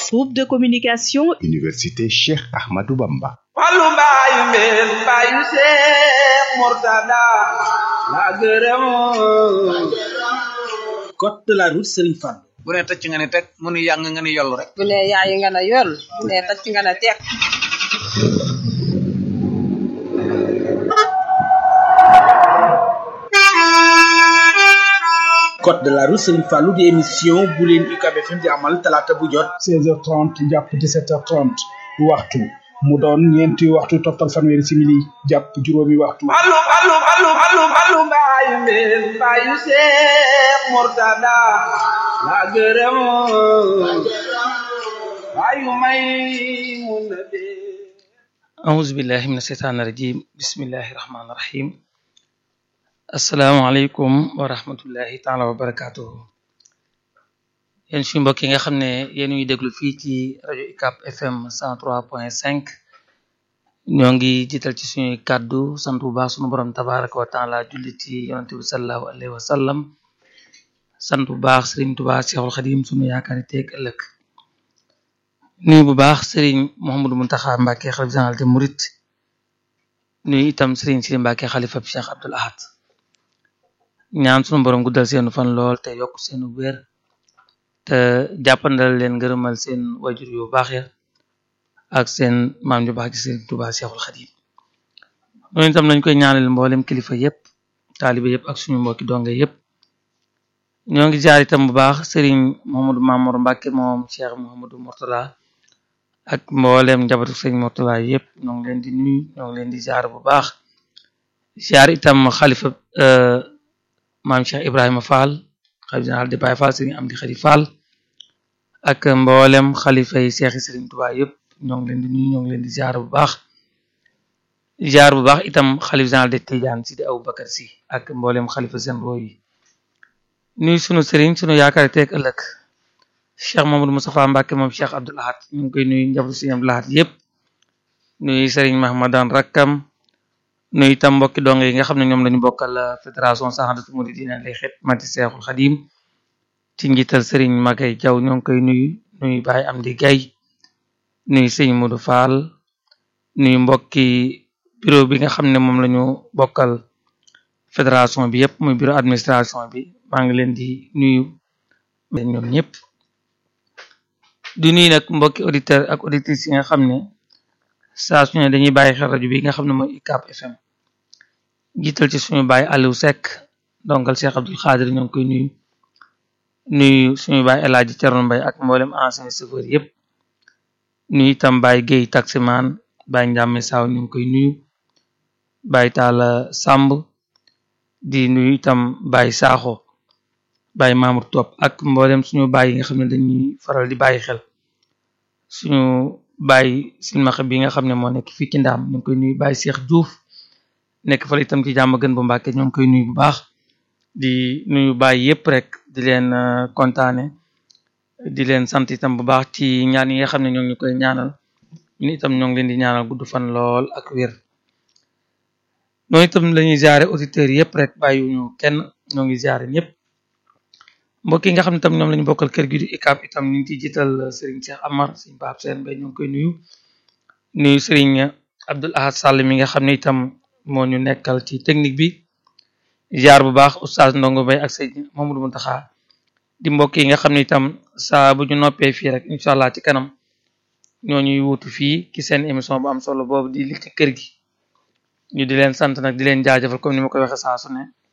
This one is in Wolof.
Groupe de communication Université Cheikh Ahmadou Bamba Fallu mbaayu mbeen mbaayu Seex Murtada la gërëm code de la route Serigne Fall bu ne tëcc nga ne teg mu nu yàng nga ne yollu rek bu ne yaayi nga ne yoll bu ne tacc nga ne teg code de la route Serigne Fallou di émission bu leen UCAB FM di amal talaata bu jot 16h30 jàpp 17h30 waxtu mu doon ñeenti waxtu toftal fanweeri simili jàpp juróomi waxtu Fallu fallu fallu fallu fallu mbaayu mbeen mbaayu Seex Murtada la gërëm mbaayu may mun na dee أعوذ بالله من الشيطان الرجيم بسم الله الرحمن الرحيم السلام عليكم ورحمة الله تعالى وبركاته yéen suñu mbokk yi nga xam ne yéen ñuy déglu fii ci rajo UCAB FM 103.5 ñoo ngi jiital ci suñuy kàddu sant bu baax suñu borom tabaraka wa taala julli ci yonante bi sallallahu alayhi wa sallam sant bu baax Sëriñ Tuubaa Seexul Xadim suñu yaakaari teeg ëllëg nuyu bu baax sëriñ Mouhamadou Mountakha Mbacké xalif général des Mourides nuyu itam sëriñ Sidi Mbacké xalifa bi Cheikh Abdoul Ahad ñaan sunu borom guddal seenu fan lool te yokk seenu wér te jàppandal leen ngërëmal seen wajur yu baax ya ak seen maam ju baax ci sëriñ Touba Cheikhul Khadim noonu itam lañ koy ñaanal mboolem kilifa yépp taalibe yépp ak suñu mbokki donge yépp ñoo ngi jaar itam bu baax sëriñ Mouhamadou Mamour Mbacké moom Cheikh Mouhamadou Mourtala ak mboolem njabootu sëñ Mourtala yëpp ñoo ngi leen di nuyu ñoo ngi leen di ziar bu baax ziar itam xalifa maam Cheikh Ibrahima Fall xalif général di Baye Fall sëriñ Amdi Khady Fall ak mboolem xalifa yi Cheikh Sëriñ Touba yëpp ñoo ngi leen di nuyu ñoo ngi leen di ziar bu baax ziar bu baax itam xalif général de Tidiane Sidi Aboubacar Sy ak mboolem xalifa seen roo yi nuyu sunu sëriñ sunu yaakaar teeg ëllëg cheikh Mamadou Moustapha Mbacké moom cheikh Abdoul Ahad ñu ngi koy nuyu njabootu sëriñ Abdoul Ahad yëpp nuyu sëriñ Mahmadan rakkam nuyu itam mbokki dong yi nga xam ne ñoom lañu bokkal fédération Sahadatou Mouridina lay xet mati Seexul Xadim ci njiital sëriñ Magay Jaw ñoo ngi koy nuyu nuyu Baye Amdi Gay nuyu sëriñ Modou Fall nuyu mbokki bureau bi nga xam ne moom lañu bokkal fédération bi yëpp muy bureau administration bi maa ngi leen di nuyu ñoom ñëpp di nuyu nag mbokki auditeur ak auditrices yi nga xam ne saa su ne dañuy bàyyi xel rajo bi nga xam ne mooy UCAB FM jiital ci suñu baay Aliou Seck dongal Cheikh Abdoul Khadir ñoo ngi koy nuyu nuyu suñu baay El Hadji Thierno Mbaye ak mboolem ancien chauffeur yëpp nuyu itam baay Guèye taximan baay Ndiame Saw ñu ngi koy nuyu baay Talla Samb di nuyu itam baay Sakho baay Mamour Top ak mboolem suñu baay yi nga xam ne dañuy faral di bàyyi xel suñu baay silmaxa bi nga xam ne moo nekk fii ci ndaam ñu ngi koy nuyu baay Cheikh Diouf nekk fa itam ci jàmm gën bu Mbàkke ñoo ngi koy nuyu bu baax di nuyu baay yépp rek di leen kontaane di leen sant itam bu baax ci ñaan yi nga xam ne ñoo ngi ñu koy ñaanal ñun itam ñoo ngi leen di ñaanal gudd fan lool ak wér noonu itam lañuy jaare auditeurs yépp rek bàyyiwuñu kenn ñoo ngi jaare ñëpp mbokk yi nga xam ne tam ñoom lañu bokkal kër gi di UCAB itam ñu ngi ciy jiital Serigne Cheikh Amar Serigne Pape Sène Mbaye ñu ngi koy nuyu nuyu Serigne Abdoul Ahad Sall mi nga xam ne itam moo ñu nekkal ci technique bi jaar bu baax oustaz Ndongo Mbaye ak Serigne Mamadou Mountakha di mbokk yi nga xam ne itam saa bu ñu noppee fii rek incha allah ci kanam ñoo ñuy wutu fii ci seen émission bu am solo boobu di li ci kër gi ñu di leen sant nag di leen jaajëfal comme ni ma koy waxee saa su ne